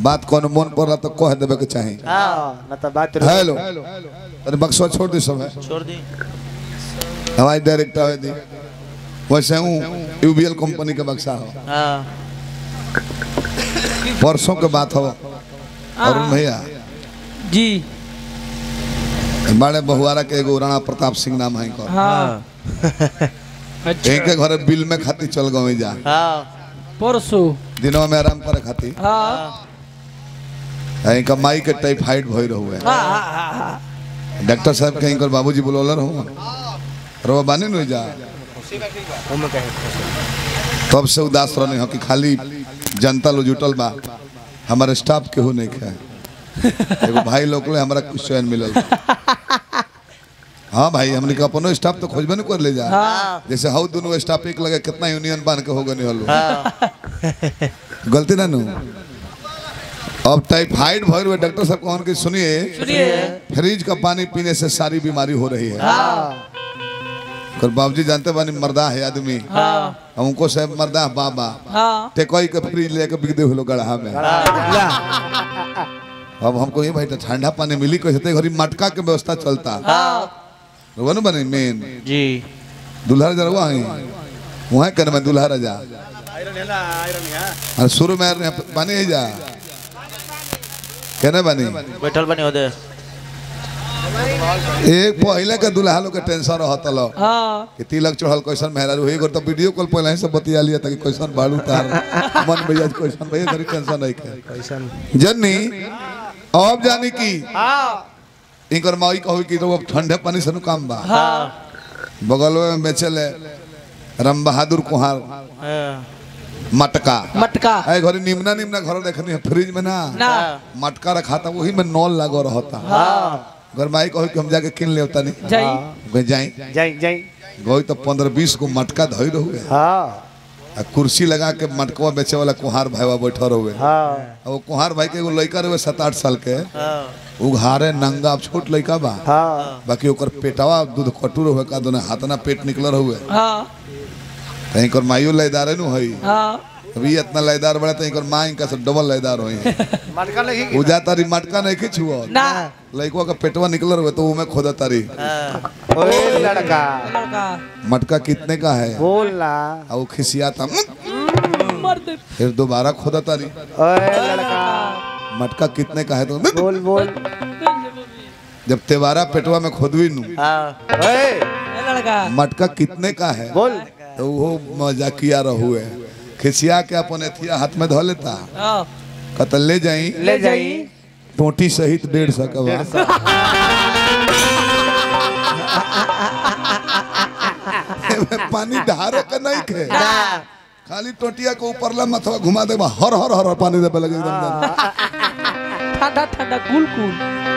बात कौन मन पड़ला तो कह देवे के चाही हाँ न तो बात हेलो अरे बक्सवा छोड़ दी सब है छोड़ दी हवाई डायरेक्टर है दी वैसे हूँ यूबीएल कंपनी के बक्सा हो हाँ परसों के बात हो अरुण भैया जी बड़े बहुआरा के एगो राणा प्रताप सिंह नाम है इनकर हाँ अच्छा इनके घरे बिल में खाती चल गए जा हाँ परसों दिनों में आराम करे खाती हाँ इनका माई के टाइफाइड भई रहुए हाँ हाँ हाँ हाँ डॉक्टर साहब के इनकर बाबूजी बुलौलर हो रो बानी नु जा तब से उदास रहने हो कि खाली जनता लो जुटल बा हमारे स्टाफ केहू नहीं खाए एगो भाई लोग ले हमरा कुछ चैन मिलल हाँ भाई हमने का अपनो स्टाफ तो खोजबे नहीं कर ले जा जैसे हाउ दोनों स्टाफ एक लगे कितना यूनियन बांध के हो गए हलो गलती ना नु अब टाइफाइड भर हुए डॉक्टर साहब कौन की सुनिए सुनिए फ्रिज का पानी पीने से सारी बीमारी हो रही है कर बाबूजी जानते बानी मर्दा है आदमी हाँ हमको से मर्दा है बाबा हाँ टेकोई के फ्रिज लेके बिक दे हुलो गढ़ा में अब हमको ये भाई तो ठंडा पानी मिली कैसे घरी मटका के व्यवस्था चलता वो ना बने मेन जी दुल्हा जरवा है वहाँ कर मैं दुल्हा रजा अरे शुरू में यार पानी है जा कहने बनी बैठल बनी होदे एक पहले के दुल्हा लोग के टेंशन रहता लो हाँ कि तिलक चढ़ल कैसन मेहरा हुई तो वीडियो कॉल पहले ही सब बतिया लिया ताकि कैसन बाड़ू तार मन भैया कैसन भैया घरी टेंशन नहीं के कैसन जन्नी अब जानी की इनकर माई कहू कि तो अब ठंडे पानी से नु काम बा हाँ बगल में बेचले राम बहादुर कुहार हाँ मटका मटका ऐ घरी निमना निमना घर देखनी है फ्रिज में ना ना मटका रखा था वही में नॉल लागो रहता घर माई कहू कि हम जाके किन ले तनी जाई गई जाई जाई जाई गई तो पंद्रह बीस को मटका धोई रहुए हाँ आ कुर्सी लगा के मटकवा बेचे वाला कुहार भाईवा बैठल रहुए हाँ आ वो कुहार भाई के एगो लड़का रहे सात आठ साल के हाँ उघारे नंगा अब छोट लड़का बा हाँ बाकी ओकर पेटवा दूध कटू रहुए का दोनों हाथना पेट निकल रहुए हाँ कहीं कर माइयो लयदारे नु हई हाँ अभी इतना लयदार बड़ा तो इनकर माँ इनका से डबल लयदार होई मटका नहीं उजा तारी मटका नहीं के छुओ ना लड़कवा का पेटवा निकल रहुए तो उमे खोदा तारी हाँ ओए लड़का लड़का मटका कितने का है बोल ना आ वो खिसियाता "मुक", मर दे फिर दोबारा खोदा तारी ओए लड़का मटका कितने का है तो "मुक", बोल बोल जब तेवारा पेटवा में खोदवी नु हाँ ओए ए लड़का मटका कितने का है बोल तो वो मजाकिया रहुए खिसिया के अपन एथिया हाथ में धो लेता हाँ कतल ले जाई ले जाई टोटी सहित डेढ़ सौ का बा। एमे पानी ढारे के नहीं खे खाली टोटिया के ऊपर ला मथवा घुमा दे हर हर हर हर पानी देबे लगे एकदम ठंडा ठंडा कूल कूल